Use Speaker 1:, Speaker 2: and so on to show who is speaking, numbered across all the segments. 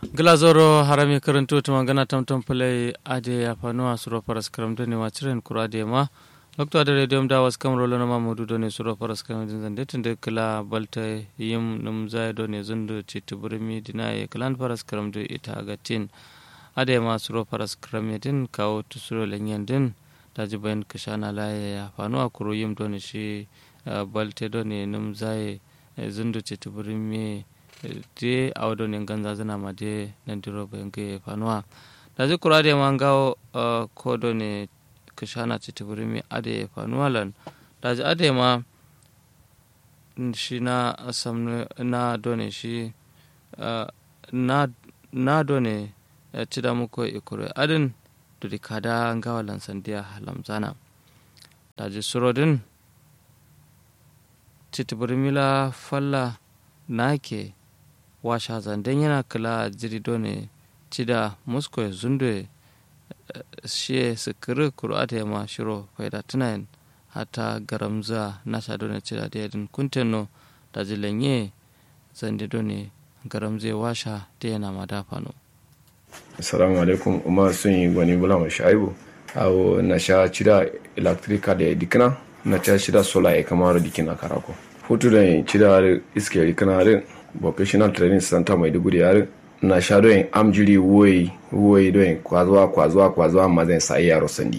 Speaker 1: glazoro harami karanto tuma gana tamtam pulai ade ya fanuwa suro paras karam doni ma ciren kura de ma lokto ade redium da was kam rolo na mamudu doni suro paras karam din zande tunde kala balta yim num zai doni zundu citu burmi dinaye kalan paras karam do ita gatin ade ma suro paras karam din kawo tu suro lenyen din daji bayan kashana laye ya fanuwa kuro yim doni shi balte doni num zai zundu citu burmi de awdo ne ganza zana ma de nan diro bayan ke fanuwa da zai kura da man gawo kodo ne kashana ci tibiri mi ade fanuwa lan da zai ade ma shi na samnu na done shi na na done ci da muku ikure adin duri kada gawa lan sandiya lamzana da zai surodin ci tibiri mila falla na ke washa zanden yana kula jiri done cida musko zunde shi sikiri kur'ata ya ma shiro faida tunayin hata garamza nasha done cida da yadin kunteno da zilanye zande done garamze washa da yana ma dafano
Speaker 2: assalamu alaikum umar sun yi gwani bula mai shaibu awo na sha cida electrica da dikina na sha cida sola ya kamar dikina karako hutu da cida iske dikina vocational training center maiduguri yare na sha doyin amjiri woyi woyi doyin kwazuwa kwazuwa kwazuwa ma zan sa yaro sandi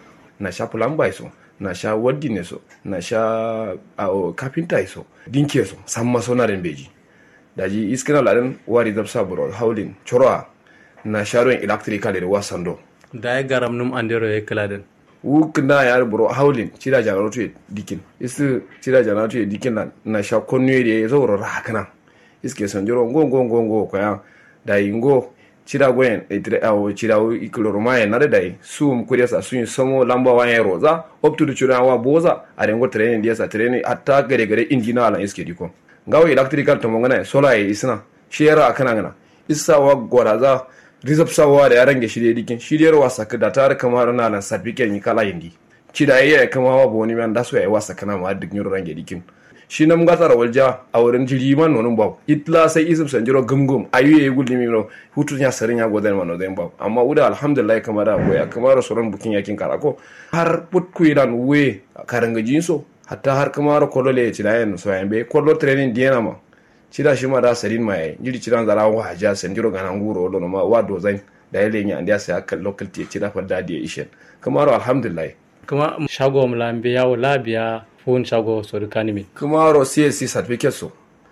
Speaker 2: na sha plumber so na sha waddi ne so na sha a carpenter so dinke so san maso na den beji daji iskina ladan wari zabsa bro howling choroa na sha doyin electrical da wasando
Speaker 1: da ya garam num andero ya kala
Speaker 2: wuk na yar bro howling cida janaratu dikin isu cida janaratu dikin na na sha konnu da zo ro rakana iske sanjoro ngo ngo ngo ngo ko ya dai ngo cira gwen itre awo cira wo ikloro maye na da dai sum kuriya sa sun samo lamba wa ya roza up to the cira wa boza a rengo training dia sa training hatta gare gare injina ala iske diko ngawo electrical to mongana sola ya isna shera akana ngana isa wa goraza rizab sawa da yaran ge shirye dikin shiryar wasa da tar kamar na lan certificate ni kala yindi cida ya kama wa boni man da so ya wasa kana ma duk nyoro range dikin shi nam gatsara walja a wurin jiri man nonin baw itla sai isum sanjiro gumgum ayu ye gulli mi no hutu nya sarin ya godan man noden baw amma uda alhamdulillah kamara waya kamara soron bukin yakin karako har put kuidan we karanga jinso hatta har kamara kolole ci da yan so yambe kollo training diena ma cida shi ma da sarin ma yayi jiri cidan zara wa haja sanjiro ganan guro lo no ma wa do zain da yale nya andiya sai akal local ti cida fa da dia ishen kamara alhamdulillah
Speaker 1: kuma shago mlambe yawo labiya fun shago sori kanimi
Speaker 2: kuma ro csc certificate so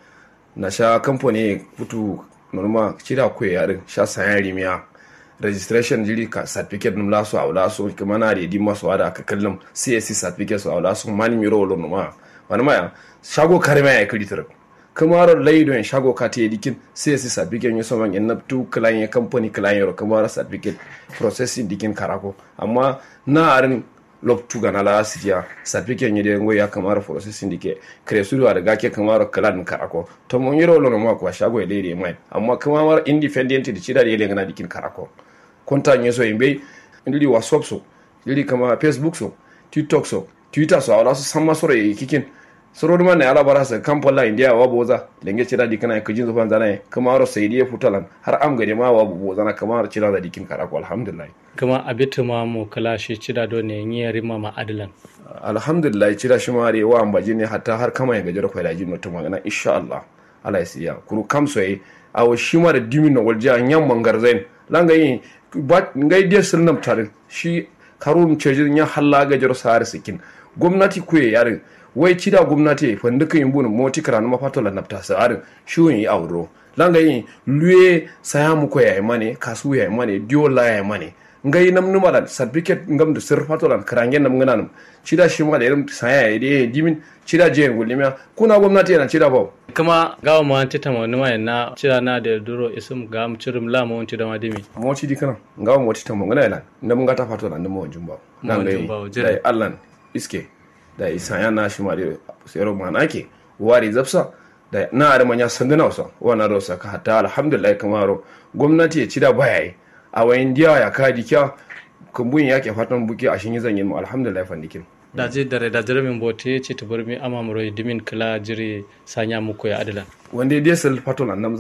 Speaker 2: na sha kamfani putu norma cira ko yarin sha sayan rimiya registration jiri ka certificate num laso awla so kuma na redi maso ada ka kallum csc certificate so awla so mani miro lo norma wani ma shago karima ya kreditor kuma ro laido en shago ka te dikin csc certificate so man en naptu client company client ro kuma ro certificate processing dikin karako amma na arin loptu gana la sidia certificate nyede ngo ya kamaro processing dike kresu da ga ke kamaro kalan karako to mon yiro lo ma ko shago e lere mai amma kamaro independent di cida de ngana dikin karako konta nyeso imbe ndili whatsapp so ndili kama facebook so tiktok so twitter so ala so samma soro e kikin soro duma ne ala bara sa kampola india wa boza lenge cida dikana ko jinzo fan zana kamaro saydiye futalan har am gade ma wa boza na kamaro cida da dikin karako alhamdulillah
Speaker 1: kama abitu ma mu kala shi cida do ne yi rima ma adilan
Speaker 2: alhamdulillah cida shi mare wa ambaji ne hatta har kama ya gajar kwaila jin mutum magana insha Allah Allah ya siya kuru kam soye awo shi ma da dimin na walja yan mangar zain langa yi ba ngai dia sirnam tarin shi karun cejin ya halla gajar sahar sikin gwamnati kuye yarin wai cida gwamnati fandukan yin bunin moti karanu mafatola nafta sa'arin shi yi auro langa yi luye saya muko ya mane kasu ya mane diola ya mane ngai nam numa da certificate ngam da sir fatolan karangen nam ngana nam cida shi ma da irin saya ya de dimin cida je ngulimiya kuna gwamnati yana cida ba
Speaker 1: kuma gawa ma ta tama wani mai na cida na da duro isum ga mu cirim la mu wanci da madimi
Speaker 2: moti di kana ngawa moti ta mo ngana yana nam ngata fatolan nam mo jumba nan gai dai allan iske da isaya na shi ma da sero manake wari zapsa da na da manya sanduna wasa wannan rosa ka hatta alhamdulillah kamaro gwamnati ya cida baya yi a wayan diya ya ka dikya kumbun ya ke fatan buki a shin zan yi mu alhamdulillah fandikin
Speaker 1: da je dare da dare min bote ce ta bar mi ama muro dimin kala jiri sanya muku ya adala
Speaker 2: wanda dai sal faton annam za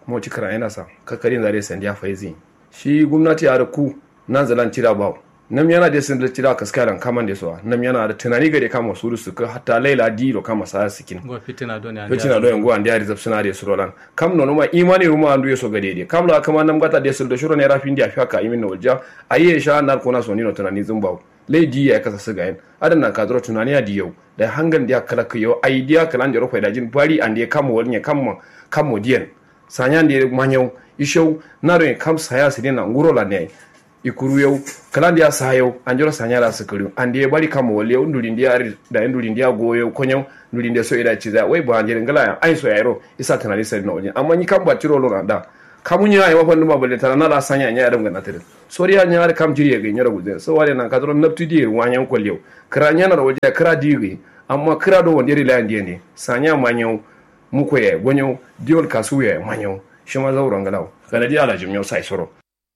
Speaker 2: mo ci kara yana sa kakkarin zare sandiya faizi shi gwamnati a ku nan zalan tira bawo nam yana da sun da tira kaskaran kaman da suwa nam yana da tunani gare kama su su ka hatta laila dilo kama sa sikin
Speaker 1: go fitina do ne
Speaker 2: fitina do yango an diari zapsuna da surolan kam no ma imani ruma andu yeso gade de kam la kama nam gata da sun da shuro ne rafin dia fiaka imin no ja aye sha nar kona so ni no tunani zumbawo lai di ya kasa su gayen adan na kadro tunani ya diyau da hangan dia kala ka yau ai dia kala ndero fa da jin bari an dia kamo walnya kamo kamo diyan sanya ndi manyau ishau naro kam saya sidina nguro la ne ikuru yau kala dia sa yau an jiro sanya la su kuru an dia bari kamo wal yau ndulin dia da ndulin dia goyo konyo ndulin dia so ida ciza wai ba anjere ngala ai so yairo isa tunani sai na wajin amma ni kam ba tiro lo da kamunya ay wafan numa balle tana nala sanya nya adam ga natir sori ya nya kam jiri ga nyara guze so wale nan kadro napti di wanyan kollew kra nya na waje kra diri amma kra do wonde ri landi ne sanya manyo muko ye gonyo diol kasu ye manyo shima zawro ngalaw kana di ala jimyo sai soro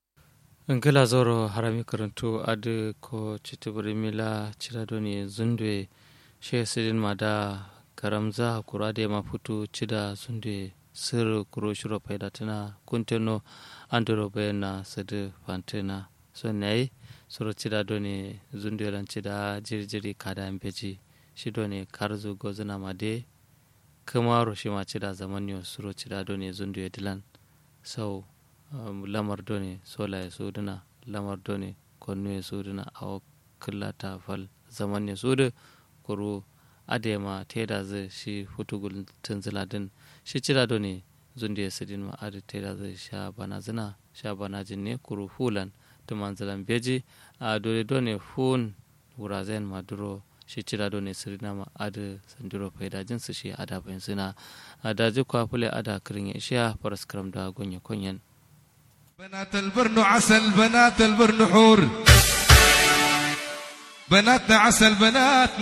Speaker 1: ngala zoro harami karanto ade ko chitiburi mila chiradoni zundwe she sidin mada karamza kurade mafutu chida zundwe sir kuro shiro paida tana kunteno andoro bayana sadu fantena so nayi soro cida doni zundiran cida jirjiri kada mbeji shi doni karzu gozuna made kamaro shi ma cida zaman yo soro cida doni zundu ya dilan sau um, lamar doni sola ya suduna lamar doni konnu ya suduna a killata fal zaman ya sudu kuro adema teda zai shi hutugul tunziladin shi cira do ne zunde ya sidin ma adi teda zai sha bana zina sha bana jin ne kuru hulan to manzalan beji a dole do ne hun wurazen maduro shi cira do ne sidina ma adi sandiro faida jin su shi ada bayan suna a daji kwafule ada kirin ya ishiya faraskaram da gonye konyen
Speaker 3: بنات البرن عسل بنات البرن حور بناتنا عسل بناتنا